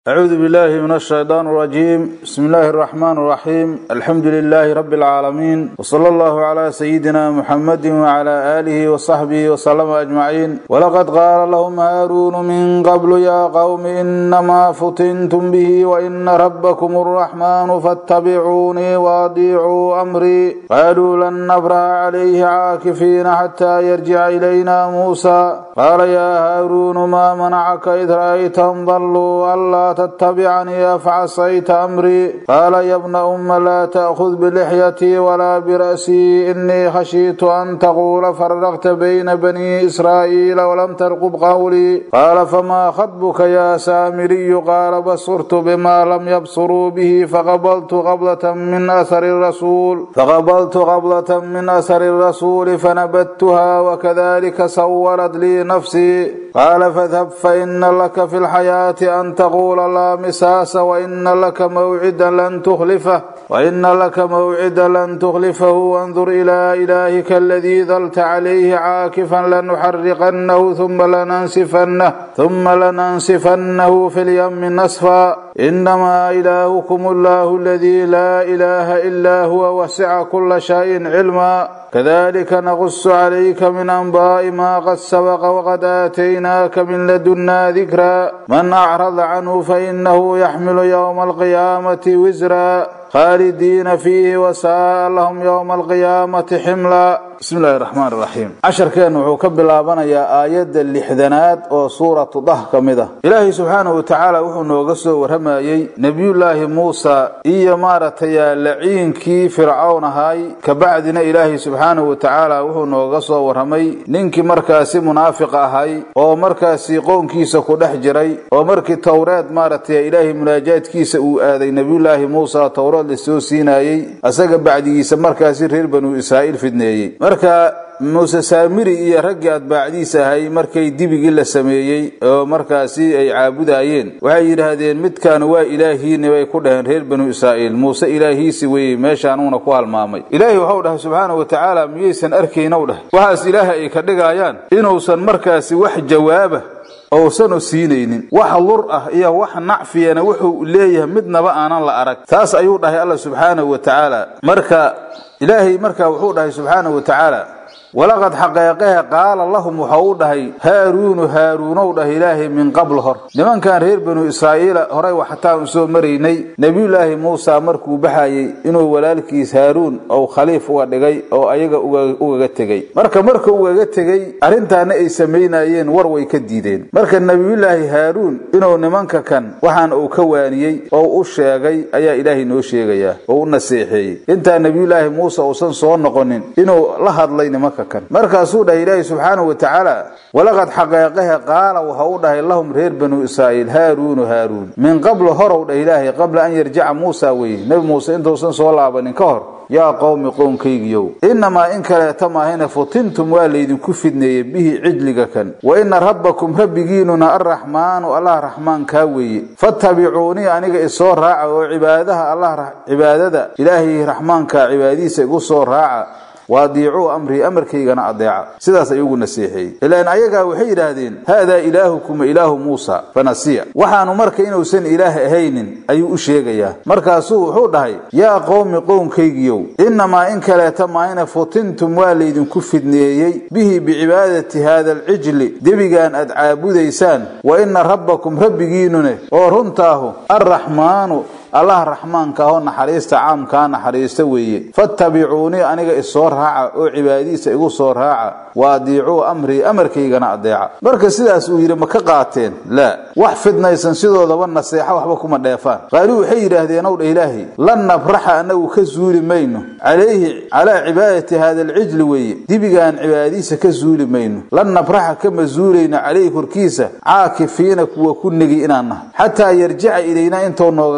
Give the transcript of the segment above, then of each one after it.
أعوذ بالله من الشيطان الرجيم بسم الله الرحمن الرحيم الحمد لله رب العالمين وصلى الله على سيدنا محمد وعلى آله وصحبه وسلم أجمعين ولقد قال لهم هارون من قبل يا قوم إنما فتنتم به وإن ربكم الرحمن فاتبعوني وأطيعوا أمري قالوا لن نبرح عليه عاكفين حتى يرجع إلينا موسى قال يا هارون ما منعك إذ رأيتهم ضلوا ألا تتبعني أفعصيت أمري قال يا ابن أم لا تأخذ بلحيتي ولا برأسي إني خشيت أن تقول فرقت بين بني إسرائيل ولم ترقب قولي قال فما خطبك يا سامري قال بصرت بما لم يبصروا به فقبلت قبلة من أثر الرسول فقبلت قبلة من أثر الرسول فنبتها وكذلك سولت لي نفسي قال فاذهب فإن لك في الحياة أن تقول لا مساس وإن لك موعدا لن تخلفه وإن لك موعدا لن تخلفه وانظر إلى إلهك الذي ظلت عليه عاكفا لنحرقنه ثم لننسفنه ثم لننسفنه في اليم نسفا إنما إلهكم الله الذي لا إله إلا هو وسع كل شيء علما كذلك نقص عليك من أنباء ما قد سبق وقد آتيناك من لدنا ذكرا من أعرض عنه فإنه يحمل يوم القيامة وزرا خالدين فيه وساء لهم يوم القيامة حملا بسم الله الرحمن الرحيم casharkeen wuxuu ka bilaabanayaa aayadda lixdanaad oo suuratu dah ka mid ah ilaahay subxaanahu watacaala wuxuu nooga soo warramayey nebiyullaahi muusa iyo maaragtay laciinkii fircown ahaay kabacdina ilaahay subxaanahu watacaala wuxuu nooga soo warramay ninkii markaasi munaafiq ahay oo markaasi qownkiisa ku dhex jiray oo markii towreed maaragtay ilaahay munaajaadkiisa uu aaday nebiyullaahi muusa towreed lasoo siinayey asaga bacdigiisa markaasi reer banu israa'iil fidneeyey marka muuse saamiri iyo raggii adbaacdiisa ahay markay dibigii la sameeyey oo markaasi ay caabudayeen waxay yidhaahdeen midkaan waa ilaahiini bay ku dhaheen reer banu israa'iil muuse ilaahiisi weye meeshaanuuna ku halmaamay ilaahay waxau dhahay subxaana wa tacaala miyaysan arkaynow dheh waxaas ilaaha ay ka dhigayaan inuusan markaasi wax jawaaba ousan u siinaynin wax lur ah iyo wax nacfiyana wuxuu leeyahay midnaba aanan la arag taas ayuu dhahay alla subxaanahu wa tacaala marka ilaahay markaa wuxuu dhahay subxaanahu wa tacaala walaqad xaqeeqehe qaala lahum waxau u dhahay haaruunu haaruunow dhah ilaahay min qabl hor nimankan reer banu israa'iila horay waxataan u soo maraynay nebiyullaahi muusa markuu baxayey inuu walaalkiis haaruun ou khaliif uga dhigay oo ayaga ugaga tegey marka markuu ugaga tegey arrintaana ay samaynayeen war way ka diideen marka nebiyullaahi haaruun inuu nimanka kan waxaan uu ka waaniyey oo u sheegay ayaa ilaahay noo sheegayaa oo u naseexeeyey intaa nebiyullaahi muuse uusan soo noqonin inuu la hadlay nimanka markaasuu dhahay ilaahi subxaanahu wa tacaala walaqad xaqeeqahe qaala waxa u dhahay lahum reer banu israa'iil haaruunu haaruun min qablu horow dhah ilaahay qabla an yarjaca muusa weye nebi muuse intuusan soo laabanin ka hor yaa qowmi qownkaygiyow innamaa in kaleeta maahayna futintum waa laydinku fidneeyey bihi cijliga kan wa ina rabbakum rabbigiinuna arraxmaanu allah raxmaankaa weeye fattabicuunii aniga isoo raaca oo cibaadaha allah cibaadada ilaahay raxmaankaa cibaadadiisa igu soo raaca waadiicuu amrii amarkaygana adeeca sidaas ayugu naseexeeyey ilaan ayagaa waxay yidhaahdeen haadaa ilaahukum ilaahu muusa fanasiya waxaanu marka inuusan ilaah ahaynin ayuu u sheegayaa markaasuu wuxuu dhahay yaa qowmi qownkaygiyow innamaa in kaleeta maayna futintum waa laydinku fidneeyey bihi bicibaadati haada alcijli debigaan aad caabudaysaan wa ina rabbakum rabbigiinune oo runtaahu arraxmaanu allah raxmaanka ahoo naxariista caamkaa naxariista weeye fattabicuunii aniga isoo raaca oo cibaadadiisa igu soo raaca wa adiicuu amrii amarkaygana adeeca marka sidaas uu yidhi ma ka qaateen laa wax fidnaysan sidoodaba naseexo waxba kuma dheefaan qaaluu waxay yidhaahdeen ow dha ilaahay lan nabraxa annagu ka zuuli mayno calayhi calaa cibaadati haada alcijli weeye dibigaan cibaadadiisa ka zuuli mayno lan nabraxa kama zuulayno calayhi korkiisa caakifiina kuwa ku negi inaan nahay xataa yarjica ilaynaa intuu noogaga soo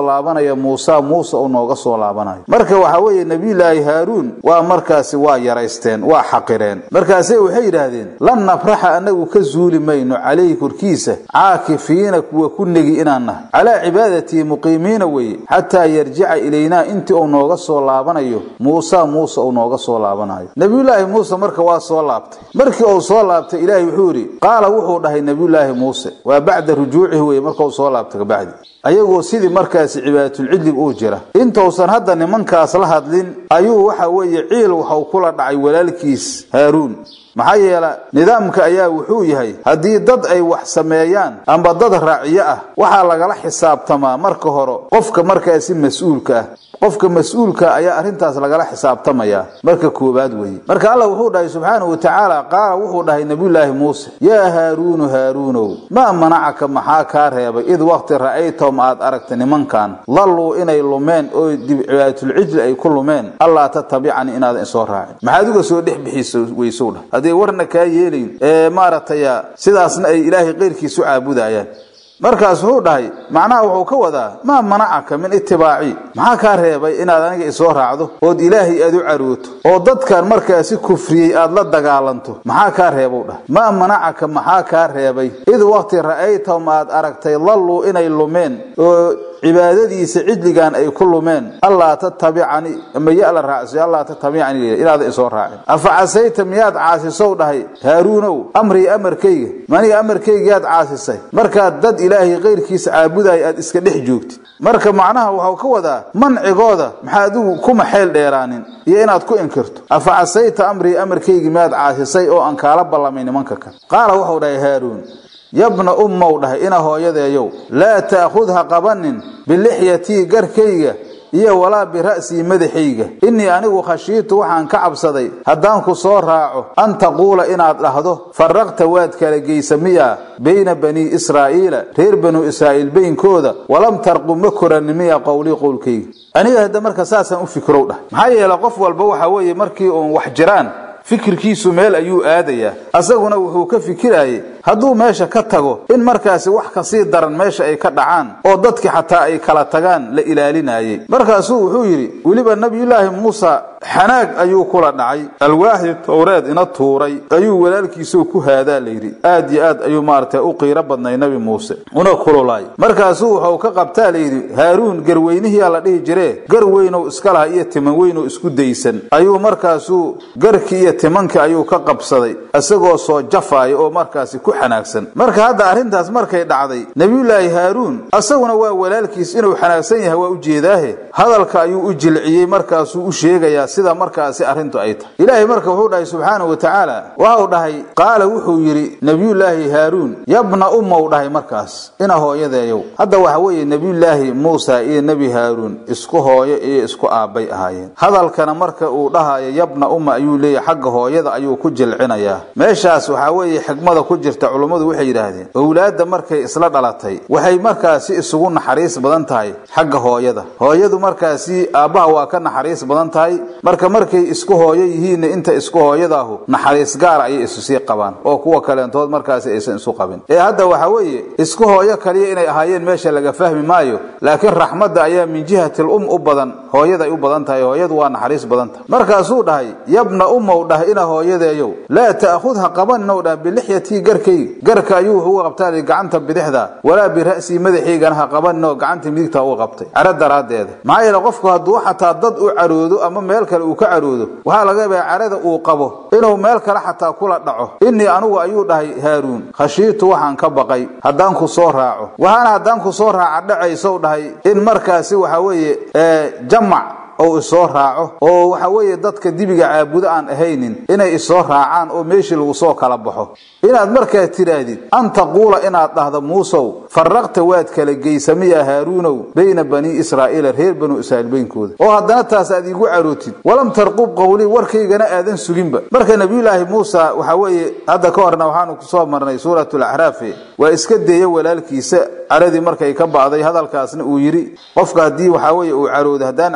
laabanayo muusa muuse uu nooga soo laabanayo marka waxa weeye nebiyulaahi haaruun waa markaasi waa yaraysteen waa xaqireen markaase waxay yidhaahdeen lan nabraxa anagu ka zuuli mayno calayhi korkiisa caakifiina kuwa ku negi inaan nahay calaa cibaadatii muqiimiina weeye xataa yarjica ilaynaa intii uu nooga soo laabanayo muusa muuse uu nooga soo laabanayo nebiyulaahi muuse marka waa soo laabtay markii uu soo laabtay ilaahay wuxuu yidhi qaala wuxuu dhahay nebiyulaahi muuse waa bacda rujuucihi weye markau soo laabtay kabacdi ayagoo sidii markaasi cibaadatul-cidlig uu jira intausan hadda nimankaas la hadlin ayuu waxa weeye ciil waxau kula dhacay walaalkiis haaruun maxaa yeela nidaamka ayaa wuxuu yahay haddii dad ay wax sameeyaan amba dad raaciyo ah waxaa lagala xisaabtamaa marka hore qofka markaasi mas-uulka ah qofka mas-uulka ayaa arrintaas lagala xisaabtamayaa marka koowaad weeye marka allah wuxuu dhahay subxaanahu wa tacaala qaala wuxuu dhahay nebiyulaahi muuse yaa haaruunu haaruunow maa manacaka maxaa kaa reebay id waqti ra'aytahum aad aragta nimankan dalluu inay lumeen oo dib cibaadatul-cijli ay ku lumeen allaa tatabicanii inaadan isoo raacin maxaad uga soo dhex bixiisa weysow dhah hadday warna kaa yeelayn ee maaragtay sidaasna ay ilaahay keyrkiisu caabudayaan markaas wuxuu dhahay macnaha wuxuu ka wadaa maa manacaka min itibaaci maxaa kaa reebay inaad aniga isoo raacdo ood ilaahay aad u carooto oo dadkan markaasi kufriyey aad la dagaalanto maxaa kaa reebow dhah maa manacaka maxaa kaa reebay id waqti ra'aytahum aad aragtay dalluu inay lumeen oo cibaadadiisa cidligan ay ku lumeen allaa tatabicanii ama ya la raacsiyo allaa tatabicanii inaadan isoo raacin afa casayta miyaad caasisow dhahay haaruunow amrii amarkayga maniga amarkaygiyaad caasisay markaad dad ilaahay keyrkiisa caabudaya aad iska dhex joogtid marka macnaha waxau ka wadaa mancigooda maxaa adigu kuma xeel dheeraanin iyo inaad ku inkirto afa casayta amrii amarkaygii miyaad caasisay oo aan kaala ballamay nimanka kale qaala wuxuu dhahay haaruun yabna ummow dhahay ina hooyadeeyow laa ta'khud ha qabanin bilixyatii garkayga iyo walaa bira'sii madaxayga innii anigu khashiitu waxaan ka cabsaday haddaan ku soo raaco an taquula inaad dhahdo farraqta waad kala geysa miyaa bayna banii israa'iila reer banuu israa'iil baynkooda walam tarqu ma korani miya qowlii qowlkayga aniga hadda marka saasaan u fikrow dhah maxaa yeele qof walba waxa weeye markii uun wax jiraan fikirkiisu meel ayuu aadayaa asaguna wuxuu ka fikirayay hadduu meesha ka tago in markaasi wax kasii daran meesha ay ka dhacaan oo dadki xataa ay kala tagaan la ilaalinayay markaasuu wuxuu yidhi weliba nebiyulaahi muusa xanaag ayuu kula dhacay alwaaxi towreed ina tuuray ayuu walaalkiisuu ku haadaa layidhi aad yo aad ayuu maaragtay u qiiro badnay nebi muuse una kululaay markaasuu wuxuu ka qabtaa layidhi haaruun garweynihiyaa la dhihi jiree gar weynow iska laha iyo timan weynow isku daysan ayuu markaasuu garkii iyo timankii ayuu ka qabsaday isagoo soo jafaaya oo markaasi ku xanaagsan marka hadda arrintaas markay dhacday nebiyulaahi haaruun asaguna waa walaalkiis inuu xanaagsan yahay waa u jeedaahe hadalka ayuu u jilciyey markaasuu u sheegayaa sida markaasi arrintu ay tahay ilaahay marka wuxuu dhahay subxaanahu wa tacaala waxau dhahay qaala wuxuu yidhi nebiyulaahi haaruun yabna ummow dhahay markaas ina hooyadeeyow hadda waxa weeye nebiyulaahi muusa iyo nebi haaruun isku hooyo iyo isku aabbay ahaayeen hadalkana marka uu dhahayo yabna umma ayuu leeyahay xagga hooyada ayuu ku jilcinayaa meeshaas waxaa weeye xigmada ku jirta culummadu waxay yidhaahdeen owlaadda markay isla dhalatay waxay markaasi isugu naxariis badan tahay xagga hooyada hooyadu markaasi aabbaha waa ka naxariis badan tahay marka markay isku hooyo yihiinna inta isku hooyadaahu naxariis gaara ayay isu sii qabaan oo kuwa kaleentood markaasi aysan isu qabin ee hadda waxa weeye isku hooyo kaliya inay ahaayeen meesha laga fahmi maayo laakiin raxmadda ayaa min jihatil um u badan hooyaday u badan tahay hooyadu waa naxariis badan tahay markaasuu dhahay yabna ummow dhah ina hooyadeeyow laa ta'khud ha qabaninow dhah bilixyatii garkayga garka ayuu wuxuu uga qabtaa gacanta bidixda walaa bira'sii madaxaygana ha qabaninoo gacanta midigta u qabtay caro daraaddeeda maxaa yeele qofku hadduu xataa dad u caroodo ama meel kale uu ka caroodo waxaa laga yaabaa carada uu qabo inuu meel kale xataa kula dhaco innii anugu ayuu dhahay haaruun khashiitu waxaan ka baqay haddaan ku soo raaco waxaana haddaan ku soo raaca dhacaysow dhahay in markaasi waxa weeye jamac ou isoo raaco oo waxa weeye dadka dibiga caabudo aan ahaynin inay isoo raacaan oo meeshii lagu soo kala baxo inaad markaa tidhaahdid an taquula inaad dhahdo muusow farraqta waad kala geysamiya haaruunow bayna banii israa'iila reer banuu israa'iil beynkooda oo haddana taas aad iigu carootid walam tarqub qowlii warkaygana aadan suginba marka nebiyulaahi muusa waxa weeye hadda ka horna waxaanu kusoo marnay suuratu lacraafi waa iska deeya walaalkiisa caradii markay ka ba'day hadalkaasna uu yidhi qofka haddii waxaa weeye uu caroodo haddaan caradiisa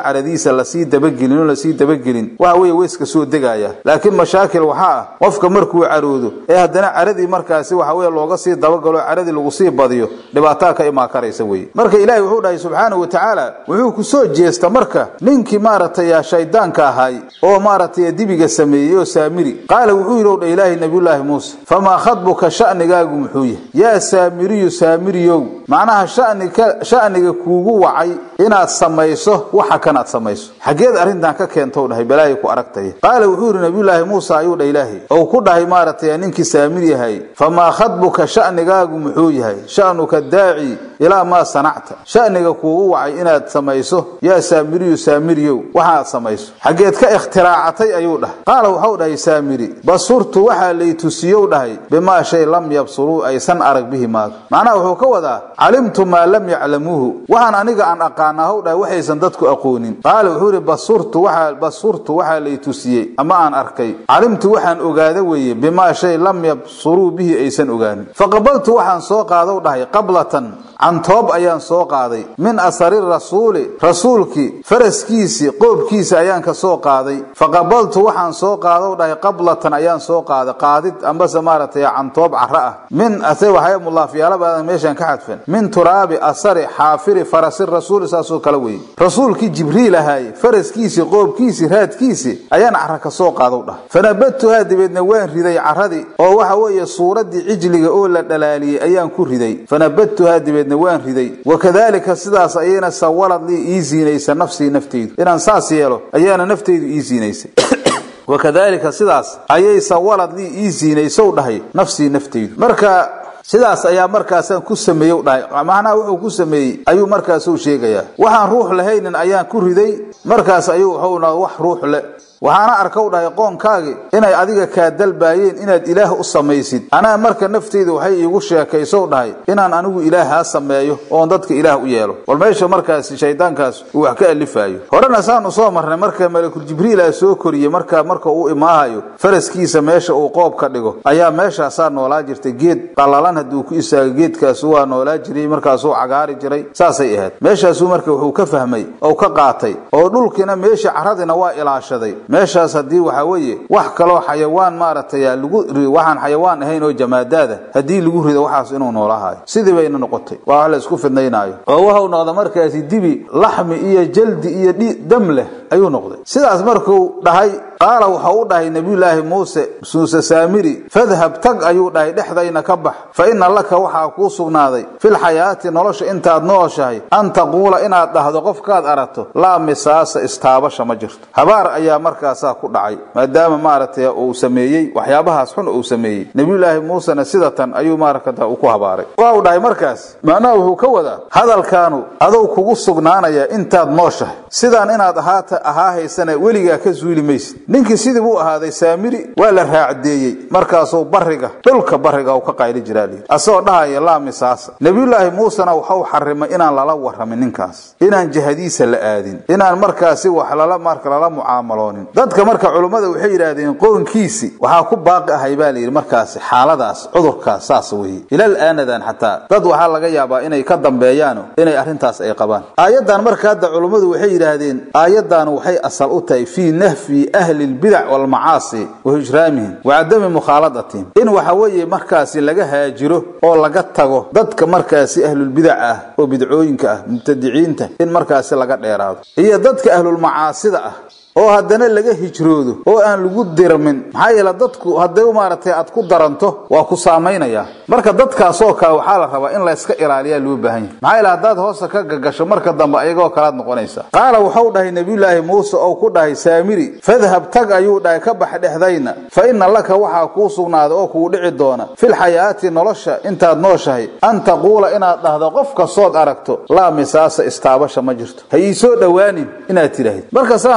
caradiisa lasii dabagelin oo lasii dabagelin waxa weeye weyska soo degaya laakiin mashaakil waxaa ah qofka markuu caroodo ee haddana caradii markaasi waxa weye looga sii dabagalo caradii lagu sii badiyo dhibaataa ka imaan karaysa weye marka ilaahay wuxuu dhahay subxaanahu watacaala wuxuu ku soo jeesta marka ninkii maaragtay shaydaanka ahay oo maaragtay dibiga sameeyey oo saamiri qaala wuxuu yidhi dha ilaahay nabiyullaahi muuse famaa khadbuka sha'nigaagu muxuu yahay yaa saamiriyu saamiriyow macnaha shanika sha'niga kuugu wacay inaad samayso waxa kan aad samayso xaggeed arrintan ka keentou dhahay balaayo ku aragtaya qaala wuxuu yidhi nabiyullaahi muuse ayuu dha ilaahay ou ku dhahay maaragtay ninkii saamir yahay famaa khadbuka sha'nigaagu muxuu yahay sha'nuka daaci ilaa maa sanacta sha'niga kuugu wacay inaad samayso yaa saamiriyu saamiriyow waxaaad samayso xaggeed ka ikhtiraacatay ayuu dhahay qaala waxau dhahay saamiri basurtu waxaa lay tusiyow dhahay bimaa shay lam yabsuruu aysan arag bihi maaga macnaha wuxuu ka wadaa calimtu maa lam yaclamuuhu waxaan aniga aan aqaanaa how dhahay waxaysan dadku aqoonin qaala wuxuu yidhi basurtu waxaa basurtu waxaa lay tusiyey ama aan arkay calimtu waxaan ogaada weeye bimaa shay lam yabsuruu bihi aysan ogaanin faqabaltu waxaan soo qaadow dhahay qablatan cantoob ayaan soo qaaday min asari rasuuli rasuulkii faraskiisii qoobkiisa ayaan ka soo qaaday faqabaltu waxaan soo qaadow dhahay qablatan ayaan soo qaaday qaadid ambase maaragtay cantoob cara ah min ase waxay mulaafyaalabaadan meeshaan ka xadfan min turaabi asari xaafiri farasi rasuuli saasoo kale weeye rasuulkii jibriil ahaay faraskiisii qoobkiisii raadkiisii ayaan cara ka soo qaadow dhahay fanabadtuhaa dabeedna waan riday caradii oo waxa weeye suuraddii cijliga oo la dhalaaliyey ayaan ku riday fanabadtuhaa dabeedna waan riday wakadaalika sidaas ayayna sawalad lii ii siinaysa nafsii nafteydu inaan saas yeelo ayaana nafteydu ii siinaysay wakadaalika sidaas ayay sawalad lii ii siinaysow dhahay nafsii nafteydu marka sidaas ayaa markaasaan ku sameeyow dhahay macnaha wuxuu ku sameeyey ayuu markaasuu sheegayaa waxaan ruux lahaynin ayaan ku riday markaas ayuu wuxuuna wax ruux le waxaana arkow dhahay qoonkaagi inay adiga kaa dalbaayeen inaad ilaah u samaysid anaa marka nafteyda waxay iigu sheekaysow dhahay inaan anigu ilaahaa sameeyo oon dadka ilaah u yeelo bal meesha markaasi shaydaankaas uu wax ka alifaayo horena saanu soo marnay marka malakul jibriila soo koriyey marka marka uu imaahayo faraskiisa meesha uu qoob ka dhigo ayaa meeshaasaa noolaa jirtay geed qallalan hadduu ku istaago geedkaasu waa noolaa jiray markaasuu cagaari jiray saasay ahayd meeshaasuu marka wuxuu ka fahmay oo ka qaatay oo dhulkiina meesha caradina waa ilaashaday meeshaas haddii waxaa weeye wax kaloo xayawaan maaragtay lagu waxaan xayawaan ahayn oo jamaadaada haddii lagu rido waxaas inuu noolahaayo sidii bayna noqotay waa wax la isku fidnaynaayo oo waxau noqda markaasi dibi laxmi iyo jaldi iyo dam leh ayuu noqday sidaas markuu dhahay qaala wuxuu u dhahay nebiyulaahi muuse muuse saamiri fadhab tag ayuu dhahay dhexdayna ka bax fa inna laka waxaa kuu sugnaaday filxayaati nolosha intaad nooshahay an taquula inaad dhahdo qofkaad aragto laa misaasa istaabasha ma jirto habaar ayaa markaasaa ku dhacay maadaama maaragtay uu sameeyey waxyaabahaas xun uu sameeyey nebiyulaahi muusena sidatan ayuu maaragta ku habaaray waa uu dhahay markaas macnaha wuxuu ka wadaa hadalkaanu adou kugu sugnaanaya intaad nooshahay sidaan inaad ahaata ahaahaysana weligaa ka suuli maysid ninkii sidii buu ahaaday saamiri waa la raacdeeyey markaasuu bariga dhulka bariga u ka qayli jiraa layidhi asagoo dhahaya laa misaasa nebiyulaahi muusena waxau xarimay inaan lala waramin ninkaas inaan jihadiisa la aadin inaan markaasi wax lala marka lala mucaamaloonin dadka marka culummada waxay yidhaahdeen qoonkiisi waxaa ku baaqi ahay baa layidhi markaasi xaaladaas cudurkaas saas weeye ilal aanadan xataa dad waxaa laga yaabaa inay ka dambeeyaano inay arrintaas ay qabaan aayaddan marka hadda culummadu waxay yidhaahdeen aayaddan waxay asal u tahay fii nahfi ahli lbidac walmacaasi wa hijraamihim wa cadami mukhaaladatihim in waxa weeye markaasi laga haajiro oo laga tago dadka markaasi ahlulbidac ah oo bidcooyinka ah mubtadiciinta in markaasi laga dheeraado iyo dadka ahlulmacaasida ah oo haddana laga hijroodo oo aan lagu dirmin maxaa yeele dadku hadday maaragtay aad ku daranto waa ku saamaynaya marka dadkaasoo kale waxaa la rabaa in layska ilaaliyaa loo baahan yahay maxaa yeele haddaad hoosta ka gagasho marka dambe ayagoo kalaad noqonaysa qaala wuxuu dhahay nebiyulaahi muuse oo ku dhahay saamiri fadhab tag ayuu dhahay ka bax dhexdayna fa inna laka waxaa kuu sugnaaday oo kugu dhici doona filxayaati nolosha intaad nooshahay an taquula inaad dhahdo qof kastood aragto laa misaasa istaabasha ma jirto ha ii soo dhowaanin inaad tidhaahid marka saan horuu soo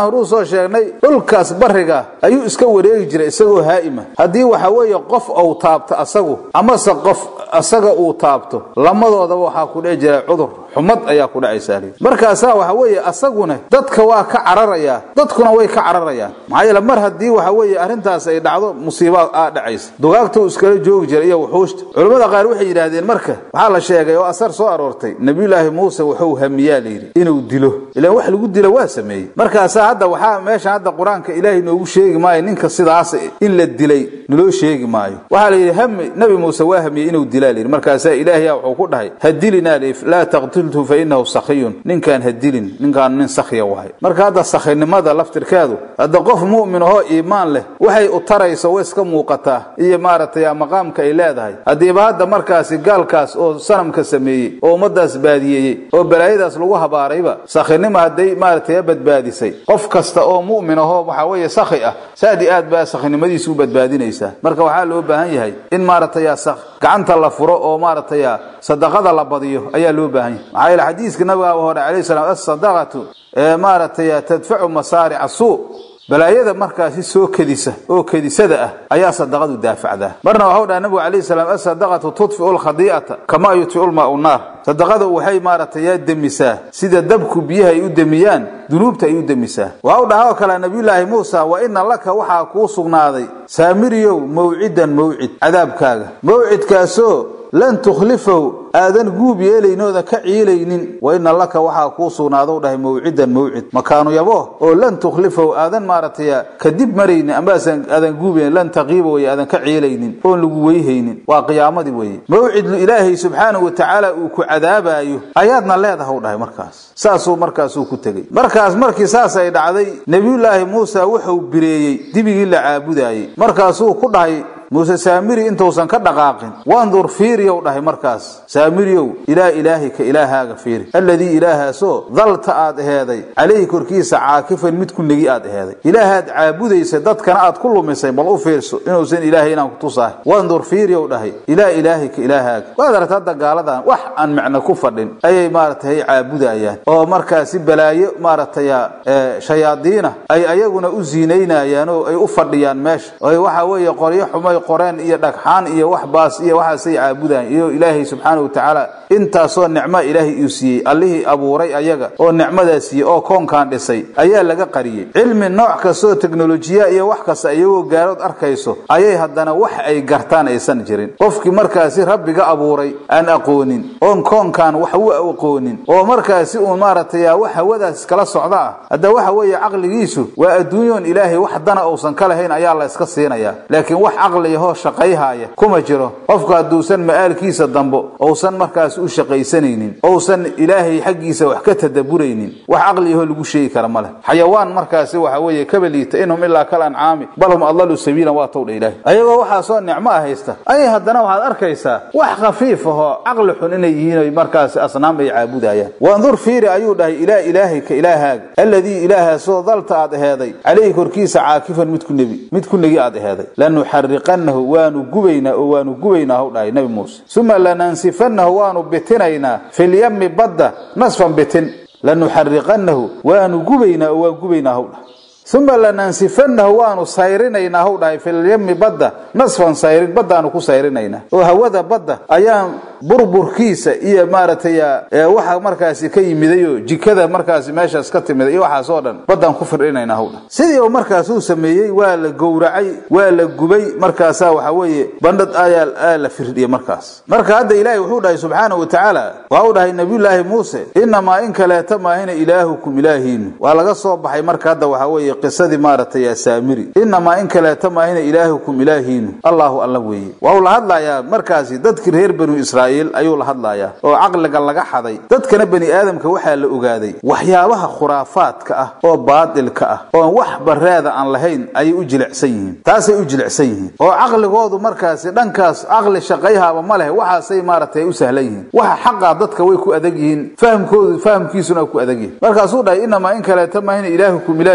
soo sheegnay dhulkaas bariga ayuu iska wareegi jiray isagoo haa'ima haddii waxa weeye qof uu taabto asagu amase qof asaga uu taabto lamadoodaba waxaa ku dhici jira cudur xumad ayaa ku dhacaysaa markaasaa waxa weeye asaguna dadka waa ka cararayaa dadkuna way ka cararayaan maxaa yeele mar haddii waxa weeye arrintaas ay dhacdo musiiba aa dhacaysa dugaagta uu iskala joogi jiray iyo wuxuushta culimmada qaar waxay yidhaahdeen marka waxaa la sheegay oo asar soo aroortay nabiyulaahi muuse wuxuu hamiyaa layidhi inuu dilo ilaan wax lagu dilo waa sameeyey markaasaa hadda waxaa meesha hadda qur-aanka ilaahay noogu sheegi maayo ninka sidaas in la dilay naloo sheegi maayo waxaa la yidhi hami nabi muuse waa hamiyey inuu dilaa layidhi markaasaa ilaahya wuxuu ku dhahay hadilinaa laa taqtulhu fa inahu sakhiyun ninkaan hadilin ninkaan nin sakhiya wahay marka hadda sakhinimada laftirkeedu hadda qof mu'min ahoo iimaan leh waxay u tarayso way iska muuqataa iyo maaragtay maqaamka ay leedahay haddiiba hadda markaasi gaalkaas oo sanamka sameeyey oo ummadaas baadiyeeyey oo balaayadaas lagu habaarayba sakhinima hadday maaragtay badbaadisay qof kasta oo mu'min ahoo waxaa weeye sakhi ah saadi aad baa sakhinimadiisu u badbaadinaysaa marka waxaa loo baahan yahay in maaragtay gacanta la furo oo maaragtay sadaqada la badiyo ayaa loo baahan yahay maxaa yeele xadiiska nabigaaba hore calayhi salaam assadaqatu ee maaragtay tadfacu masaarica suu balaayada markaasi soo kedisa oo kedisada ah ayaa sadaqadu daafacdaa marna waxau dhaha nabigu calayhi salaam asadaqatu tudfiu lkhadii'ata kamaa yudfiu lmaau naar sadaqadu waxay maaragtay yaa demisaa sida dabku biyaha ay u demiyaan dunuubta ay u demisaa waxau dhaha oo kale nabiyulaahi muusa wa ina laka waxaa kuu sugnaaday saamiriyow mawcidan mawcid cadaabkaaga mawcidkaasoo lan tukhlifahu aadan guub yeelaynooda ka ciilaynin wa ina laka waxaa kuu sugnaadou dhahay mawcidan mawcid makaanu yabo oo lan tukhlifahu aadan maaragtay kadib maraynin amaasan aadan guubayn lan taqiiba weye aadan ka ciilaynin oon lagu weyhaynin waa qiyaamadii weeye mawcidlu ilaahay subxaanahu watacaala uu ku cadaabaayo ayaadna leedaha u dhahay markaas saasuu markaasuu ku tegey markaas markii saas ay dhacday nebiyullaahi muusa wuxuu bireeyey dibigii la caabudaayey markaasuu ku dhahay muuse saamiri intuusan ka dhaqaaqin wandur fiiriyow dhahay markaas saamiriyow ilaa ilaahika ilaahaaga fiiri alladii ilaahaasoo dalta aad aheeday calayhi korkiisa caakifan mid ku negi aad aheeday ilaahaad caabudaysa dadkana aad ku lumisay bal u fiirso inuusan ilaahay inaan ku tusahay wandur fiiriyow dhahay ilaa ilaahika ilaahaaga waad aragta hadda gaaladan wax aan macno ku fadhin ayay maaragtay caabudayaan oo markaasi balaayo maaragtay shayaadiina ay ayaguna u ziinaynayaan oo ay u fadhiyaan meesha oy waxa weeye qoryo xumay qoreen iyo dhagxaan iyo wax baas iyo waxaasay caabudaan iyo ilaahay subxaana wa tacaala intaasoo nicmo ilaahay uu siiyey allihii abuuray ayaga oo nicmadaa siiyey oo koonkan dhisay ayaa laga qariyey cilmi nooc kastoo teknolojiya iyo wax kasta iyagoo gaarood arkayso ayay haddana wax ay gartaan aysan jirin qofkii markaasi rabbiga abuuray aan aqoonin oon koonkan wax u aqoonin oo markaasi uun maaragtay wax hawadaas kala socda ah hadda waxa weeye caqligiisu waa adduunyoon ilaahay wax dana uusan ka lahayn ayaa la iska siinayaa laakiin wax caqli hoo shaqayhaaya kuma jiro qofku hadduusan ma'aalkiisa dambo uusan markaas u shaqaysanaynin ousan ilaahay xaggiisa wax ka tadaburaynin wax caqliyahoo lagu sheegi kara ma leh xayawaan markaasi waxa weeye kaba liita inhum ilaa kal ancaami bal hum adlalu sabiilan waa towdha ilaahay ayagoo waxaasoo nicmo ah haysta ayay haddana waxaad arkaysaa wax khafiif ahoo caqli xun inay yihiin oy markaasi asnaam ay caabudayaan wandur fiiri ayuu dhahay ilaa ilaahika ilaahaaga alladii ilaahaasoo dalta aad aheeday calayhi korkiisa caakifan mid ku nebi mid ku negi aad aheeday lanuxariqannahu waanu gubaynaa oo waanu gubaynaa hw dhahay nabi muuse uma lanansifanahu waanu bitinaynaa filyami badda nasfan bitin lanuxariqannahu waanu gubaynaa oo waan gubaynaa hw dhahay uma lanansifanahu waanu sayrinaynaa hw dhahay filyami badda nasfan sayrin baddaanu ku sayrinaynaa oo hawada badda ayaan burburkiisa iyo maaragtay waxa markaasi ka yimidayoo jikada markaasi meeshaas ka timida iyo waxaasoo dhan baddaan ku firdhinaynaa hw dhahay sidii uu markaas uu sameeyey waa la gowracay waa la gubay markaasaa waxa weeye bandhad ayaa la firdhiyey markaas marka hadda ilaahay wuxuu dhahay subxaana wa tacaala waa u dhahay nabiyulaahi muuse inamaa in kaleeta maahina ilaahukum ilaahiinu waa laga soo baxay marka hadda waxa weeye qisadii maaragtay saamiri inamaa in kaleeta maahina ilaahukum ilaahiinu allahu alla weeye waa uu la hadlayaa markaasi dadkii reer banu israa'iil ayuu la hadlayaa oo caqliga laga xaday dadkana bani aadamka waxaa la ogaaday waxyaabaha khuraafaadka ah oo baadilka ah oon wax bareeda aan lahayn ayay u jilicsan yihiin taasay u jilicsan yihiin oo caqligoodu markaasi dhankaas caqli shaqayhaaba ma leh waxaasay maaragtay u sahlan yihiin waxa xaqaa dadka way ku adag yihiin fahamkoodu fahamkiisuna ku adag yihin markaasuu dhahay inamaa in kaleeta maahina ilaahukum ilaahiinu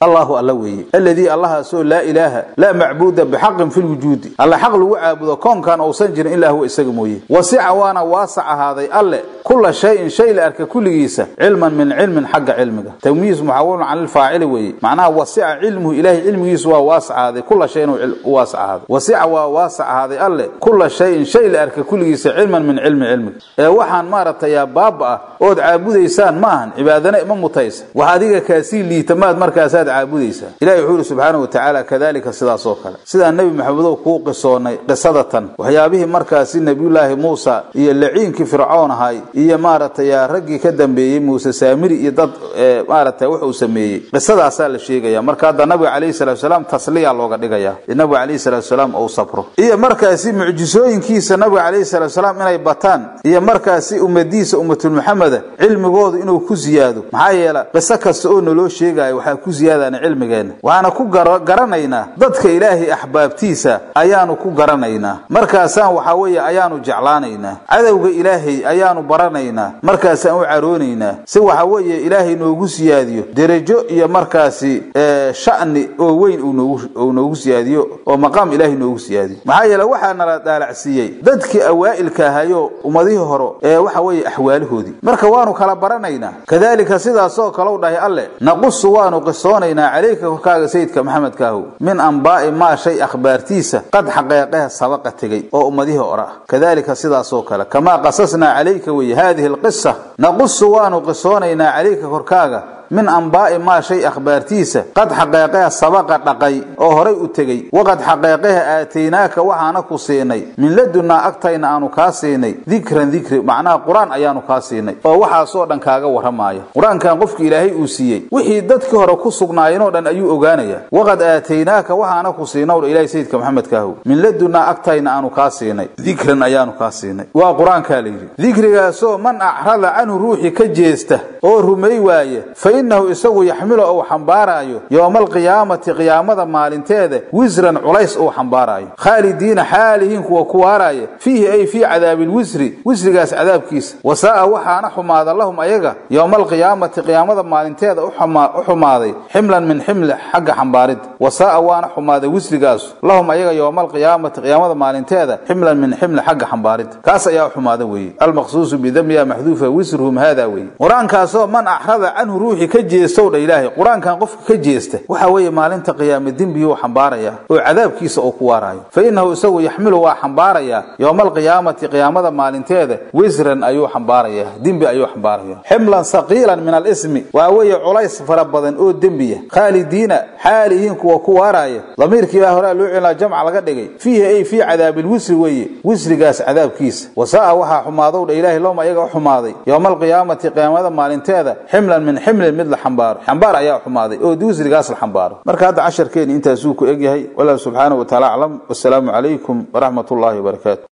allahu alla weeye alladii allahaasoo laa ilaaha laa macbuuda bixaqin fi lwujuudi alla xaq lagu caabudo koonkan uusan jirin ilaa huwa isaga mooye wasica waana waasac ahaaday alle kula shayin shay la arka kulligiisa cilman min cilmin xagga cilmiga tamyiis muxawalun can ilfaacili weeye macnaha wasica cilmuhu ilahay cilmigiisu waa waasac ahaaday kula shayin u waasac ahaaday wasica waa waasac ahaaday alle kula shayin shay la arka kulligiisa cilman min cilmi cilmiga ee waxaan maaragtay baaba ah ood caabudaysaan ma ahan cibaadana ima mutaysa wax adiga kaasii liita maad markaasaad caabudaysaa ilahi wuxuu yihi subxaana wa tacaala kadalika sidaas oo kale sidaa nebi maxamedow kuu qisoonay qisadatan waxyaabihii markaasi nebiyullaahi muusa iyo laciinkii fircoon ahay iyo maaragtay raggii ka dambeeyey muuse saamiri iyo dad maaragtay wuxuu sameeyey qisadaasaa la sheegaya marka hadda nabiga calayhi salatu salaam tasliya looga dhigaya nabiga calayhi salatu salaam ou sabro iyo markaasi mucjisooyinkiisa nabiga calayhi salatu salaam inay bataan iyo markaasi ummadiisa ummatul muxameda cilmigoodu inuu ku ziyaado maxaa yeela qiso kasta oo naloo sheegayo waxaa ku ziyaadana cilmigeenna waxaana ku garanaynaa dadka ilaahay axbaabtiisa ayaanu ku garanaynaa markaasaan waxaa weeye ayaanu jeclaanaynaa cadowga ilaahay ayaanu baranaynaa markaasaan u caroonaynaa si waxa weeye ilaahay noogu siyaadiyo derajo iyo markaasi sha'ni oo weyn uu noogu siyaadiyo oo maqaam ilaahay noogu siyaadiyo maxaa yeele waxaa nala daalacsiiyey dadkii awaa'ilka ahayo ummadihii hore ee waxa weeye axwaalahoodii marka waanu kala baranaynaa kadalika sidaasoo kaleu dhahay alle naqusu waanu qisoonaynaa calayka korkaaga sayidka maxamedkaahow min ambaa'i maa shay akhbaartiisa qad xaqeeqeha sabaqa tegey oo ummadihii hore ah kadalika sidaasoo kale kamaa qasasnaa calayka weye haadihi alqisa naqusu waanu qisoonaynaa calayka korkaaga min ambaa'i maa shay akhbaartiisa qad xaqeeqeha sabaqa dhaqay oo horay u tegey waqad xaqeeqeha aataynaaka waxaana ku siinay min ladunnaa agtayna aanu kaa siinay dikran dikri macnaha qur-aan ayaanu kaa siinay oo waxaasoo dhan kaaga warramaaya qur-aankan qofki ilaahay uu siiyey wixii dadkii hore ku sugnaayeenoo dhan ayuu ogaanaya waqad aataynaaka waxaana ku siinowdha ilahay sayidka maxamedkaahow min ladunnaa agtayna aanu kaa siinay dikran ayaanu kaa siinay waa qur-aankaa layidhi dikrigaasoo man acrada canhu ruuxii ka jeesta oo rumay waaya inahu isagu yaxmilu ou xambaaraayo yowma alqiyaamati qiyaamada maalinteeda wisran culays uu xambaaraayo khaalidiina xaalihiin kuwa ku waaraaya fiihi ay fii cadaabilwisri wisrigaas cadaabkiisa wasaa'a waxaana xumaada lahum ayaga yowma alqiyaamati qiyaamada maalinteeda u xumaaday ximlan min ximli xagga xambaaridda wasaa'a waana xumaaday wisrigaasu lahum ayaga yowma alqiyaamati qiyaamada maalinteeda ximlan min ximli xagga xambaaridda kaas ayaa u xumaada weeye almaqsuusu bidamiya maxduufa wisruhum haada weeye qur-aankaasoo man axrada canhu ruuxi ka jeestow dha ilaahay qur-aankan qofka ka jeesta waxa weeye maalinta qiyaame dembiyuu xambaaraya oo cadaabkiisa uu ku waaraayo fa innahu isagu yaxmilu waa xambaarayaa yowma alqiyaamati qiyaamada maalinteeda wisran ayuu xambaarayaa dembi ayuu xambaaraya ximlan saqiilan min alismi waa weeye culays fara badan oo dembiya khaalidiina xaalihiin kuwa ku waaraaya damiirkii baa horaa loo celinaa jamca laga dhigay fiihi ay fii cadaabilwisri weeye wisrigaas cadaabkiisa wasaa'a waxaa xumaadow dha ilaahay lowma ayaga u xumaaday yowma alqiyaamati qiyaamada maalinteeda ximlan min ximlin mid la xambaaro xambaar ayaa xumaaday oo wisrigaas la xambaaro marka hadda casharkeeni intaasuu ku egyahay wallahu subxaanahu wa taala aclam wasalaamu calaykum waraxmat ullahi wabarakaatu